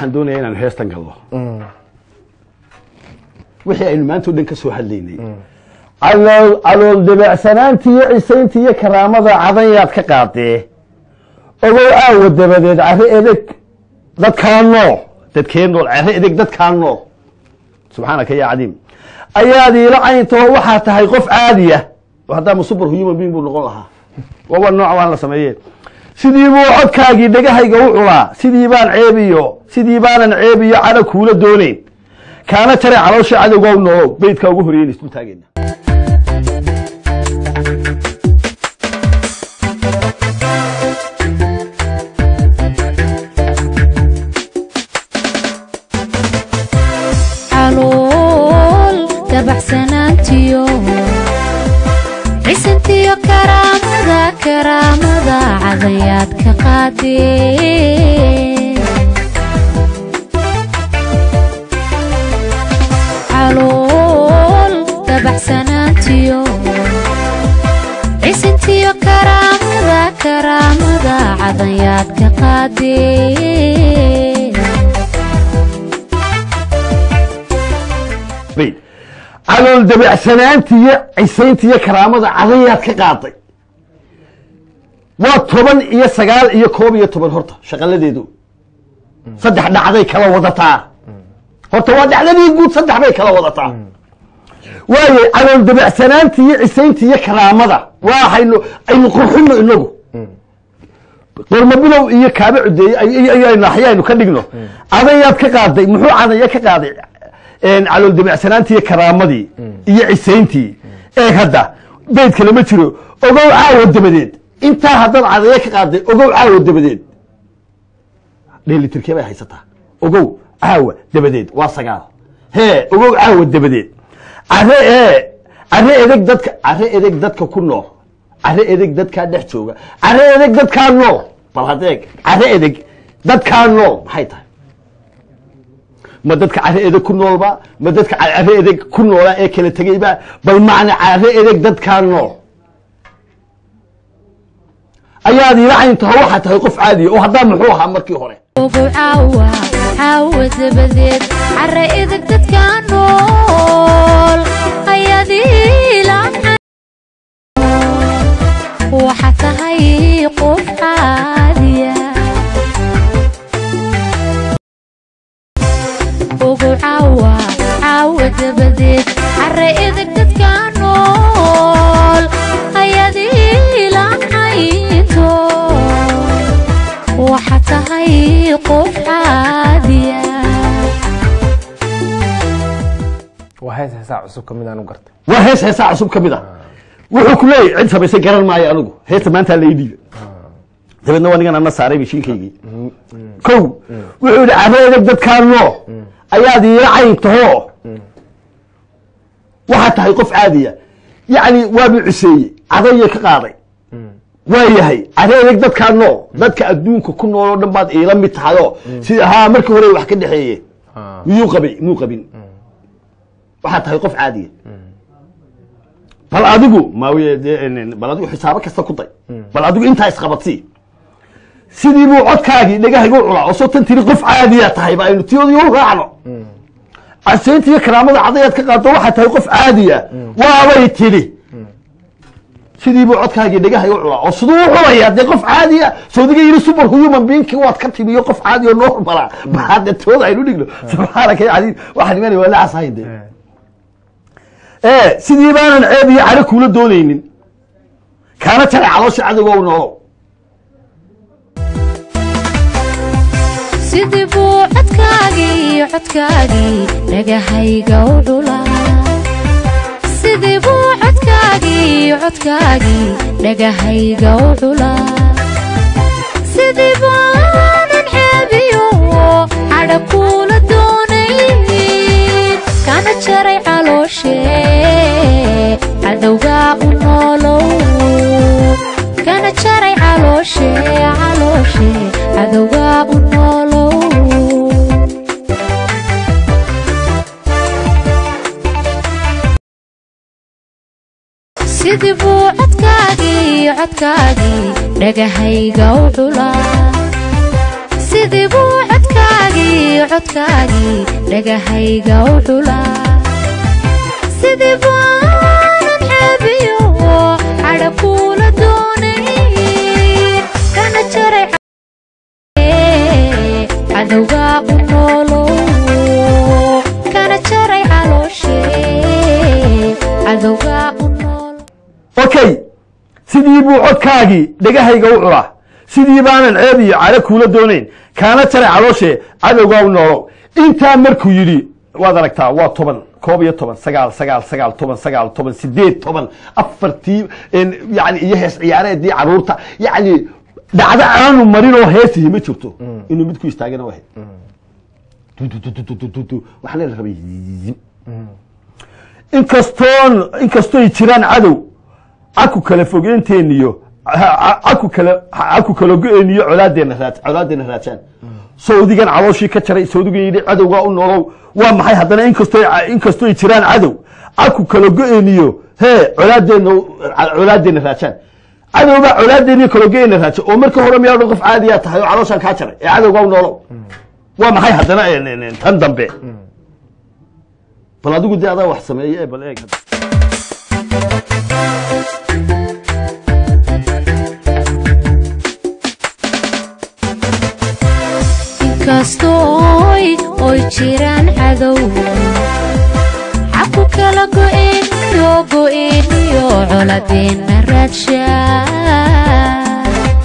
waxaan doonayaa inaanu heestan galno wixii aynu maanta o dhan ka soo hadlaynay calool calool dabeecsanaantii iyo cisayntii iyo karaamada cadanyaad ka qaadee ogow aawa dabadeed caro edeg dadkaa nool dadkee nool caro edeg dadkaa nool subxaanaka ya cadiim ayaad iila cayntaho waxaa tahay qof caadiya haddaama super human being buu noqon lahaa waaba nooc waan la sameeye sidii buu codkaagii dhegahayga u culaa sidii baan ceebiyo sidii baanan ceebiyo cadho kuula doonayn kaana tare caloosha cadowgow noolow beydkaa ugu horeeyen isdul taageyna calool dabacsanaantiyo cisantiyo karaamada karaamada cadayaad ka qaadee calool dabacsanaantiyo cisantiyo karaamada karaamada cadayaad ka qaadee bayd calool dabeecsanaantii iyo cisayntii iyo karaamada cadayaad ka qaaday waa toban iyo sagaal iyo koob iyo toban horta shaqaladeedu saddex dhacday kala wadataa horta waa dhacdadii guud saddex bay kala wadataa waayo calool dabeecsanaantii iyo cisayntii iyo karaamada waxaynu aynu qurxino inagu qormo bilow iyo kaaba cudeeye naxyaaynu ka dhigno cadayaad ka qaaday muxuu cadaya ka qaaday calool dabeecsanaantii iyo karaamadii iyo cisayntii eeg hadda beydka lama jiro ogow caawa dabadeed intaa haddaad cadaya ka qaaday ogow caawa dabadeed dheelitirkee bay haysataa ogow caawa dabadeed waa sagaal hee ogow caawa dabadeed care ee care edeg dadka care edeg dadka ku nool care edeg dadkaa dhex jooga care edeg dadkaa nool bal hadeeg care edeg dadkaa nool maxay tahay ma dadka care edeg ku noolba ma dadka care edeg ku noolaa ee kala tegeyba bal macna care edeg dadkaa nool ayaad ila cayntaho waxaa tahay qof caadiya oo haddaa muxuu ahaa markii hore ogow caawa caawa dabadeed cara idag dadka nool ayaad iilacan waxa tahay qof caadiya ogow caawa caawa dabadeed cara idag dadka nool ayaad iilacaynto waxa tahay qof caadiya waa hees heesaa cusub ka mid aan u gartay waa hees heesaa cusub ka mid ah wuxuu ku leeyahy cid samaysay garan maayo anigu heesta maanta la ii dhiiba dabeedna waa nigan ana saaray mishiinkaygii kow wuxuu yidhi care edeg dadkaa noo ayaad iila cayn taho waxaa tahay qof caadiya yacni waabuu ciseeyey cadayay ka qaaday waa yahay care edeg dadkaa nool dadka adduunka ku nool oo dhan baad iila mid tahayoo sida haa markii hore wax ka dhexeeye miyuu qabay muu qabin waxaa tahay qof caadiya bal adigu maawiye dee bal adigu xisaabo kasta ku day bal adigu intaa isqabadsii sidii buu codkaagii dhegahayga u culaa oo soo tan tiri qof caadiya tahay ba aynu tiyodii u raacno casaynta iyo karaamada cadayaad ka qaado waxaa tahay qof caadiya waabay tidhi sidii buu codkaagii dhegahayga u culaa oo siduu u culaya dee qof caadiya sawdiga yidhi super human beingki waad ka timiyo qof caadi oo normala bahade tooda aynu dhigno subxaanaka ya cadiim waxaan imanaya waa la casahayn dee ee sidii baanan ceeb iyo caro kuula doonaynin kaana jara caloosha cadowgow noolow sidii buu codkaagii codkaagii dhagahayga u dhulaa sidii buu codkaagii codkaagii dhagahayga u dhulaa sidii baanan xeebiyo cadha kuula doonayn kana jaray calooshe cadowgaa u noolow kana jaray calooshe calooshe cadowgaa u noolow sidii buu codkaagii codkaagii dhagahayga u dhulaa sidii buu codkaagii codkaagii codkaagii dhagahayga u dhulaa sidii baanan xeebiyo cadha kuula doonayn kana jaray cadowga u noolow kana jaray calooshe cadowga u nool okay sidii buu codkaagii dhegahayga u culaa sidii baanan ceeb iyo cale kuula doonayn kaana jaray calooshe cadowgaa u noolow intaa markuu yidhi waad aragtaa waa toban koob iyo toban sagaal sagaal sagaal toban sagaal toban sideed toban afartii yani iyo hees ciyaareedii caruurta yani dhacdo aanu marin oo heesihi ma jirto inuu mid ku istaagana wahay waxaana la rabay inkastoon inkastoy jiraan cadow caku kala fogeynteeniyo caku kala caku kala go-eeniyo colaadeena raad colaadeena raajaan sawdigan calooshii ka jaray sawdigan yidhi cadowgaa u nolow waa maxay haddana inkastoy inkastoy jiraan cadow caku kala go-eeniyo hee colaadeena colaadeena raajaan cadowbaa colaadeeniyo kala go-eena raaja oo marka hore miyaa dhan qof caadiyaa tahay oo calooshaan kaa jaray ee cadowgaa u nolow waa maxay haddana tan dambe bal adigu dee adaa wax sameeye ee bal eeg inkastooy oy jiraan cadow xaku kala go'eeniyo go'eeniyo coladeena raadshaa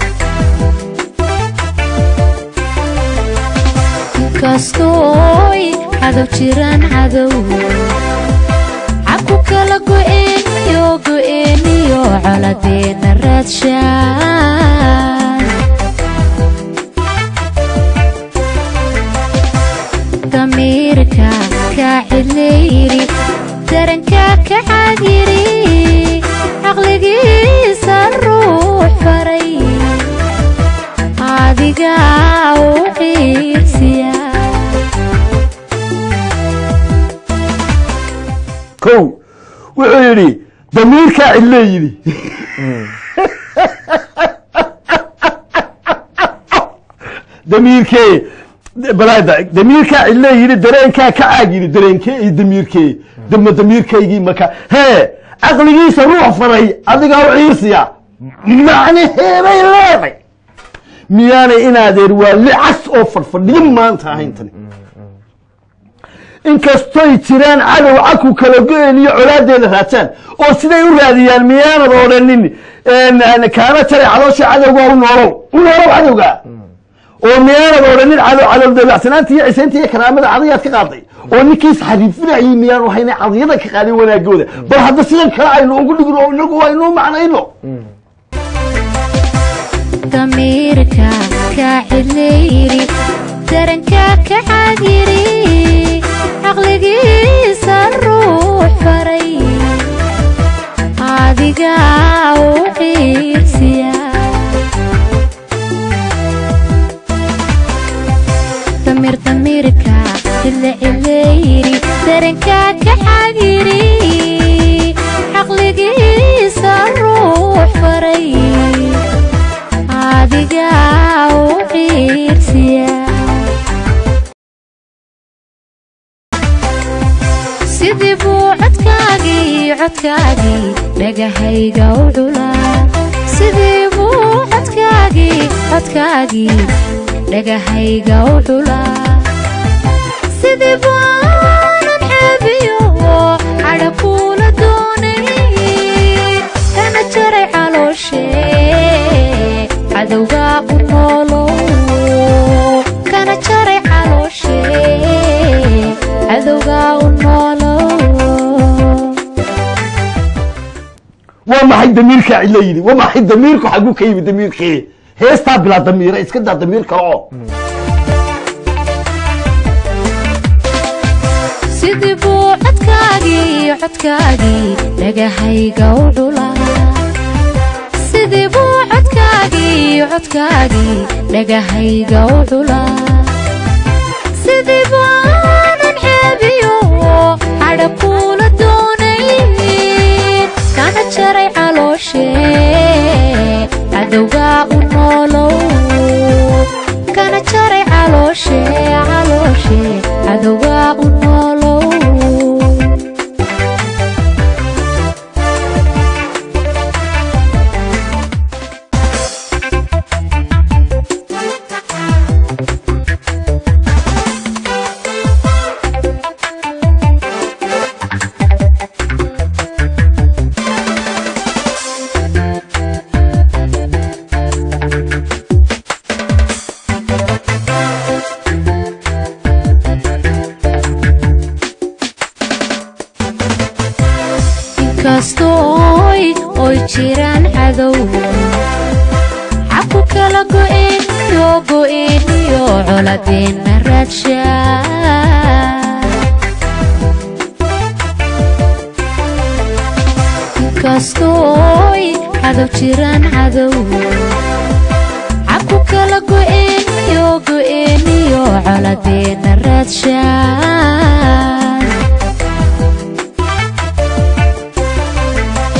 inkastooy cadow jiraan cadow xaku kala go'eeniyo go'eeniyo coladeena raadshaa damiirka kaa cidlayri daranka ka xaadiri caqligiisa ruux faray adiga u xiirsiya kow wuxuu yidhi damiirkaa cidlee yidhi damiirkee balaada damiirkaa cidlee yidhi dareenkaa ka caag yidhi dareenkee iyo damiirkee dama damiirkaygii marka hee caqligiisa ruux faray adigaa u ciirsiya macnaheebay leeday miyaanay inaadeer waa licas oo fadhfadhiyo maanta ahayn tani inkastoy jiraan cadow caku kala go-een iyo colaadeeda raajaan oo siday u raadiyaan miyaanad odhanin kaana jaray caloosha cadowga u noolow u noolow cadowga oo miyaanad odhanin cadow cadow dabacsanaanta iyo cisaynta iyo karaamada cadayaad ka qaaday oo ninkiis xariifinayay miyaan hayna cadiyada ka qaadin wanaagooda bal hadda sidan kale aynu ugu dhigno oo inagu aynu macnayno damiirka kaa cidlayri daranka ka xaadiri caqligiisa ruux faray adiga u xiirsiya damir damirka cidla cidlayri daranka ka xaadiri caqligiisa ruux faray adiga u xiirsiya sidii buu codkaagii codkaagii dhagahayga u dhulaa sidii buu codkaagii codkaagii dhagahayga u dhulaa sidii baanan xeebiyo cadha kuula doonayn kana jaray calooshe cadowga u noolow kana jaray calooshe cadowga u noolow waa maxay damiirkaa cidla yidhi waa maxay damiirku xaguu ka yimi damiirkii heestaa bilaa damiira iska daa damiir kale oo sidii buu codkaagii codkaagii dhagahayga u dhulaa sidii buu codkaagii codkaagii dhagahayga u dhulaa sidii baanan xeebiyo cadha kuula doonayn kana jaray calooshe cadowga u noolow kana jaray calooshe inkastooy oy jiraan cadow xaku kala go'een iyo go'een iyo coladeenna raadshaa inkastooy cadow jiraan cadow xaku kala go'een iyo go'een iyo coladeenna raadshaa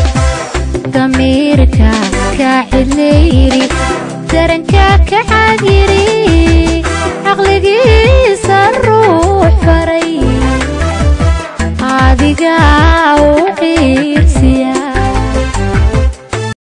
damiirka kaa cidlayri daranka ka caadi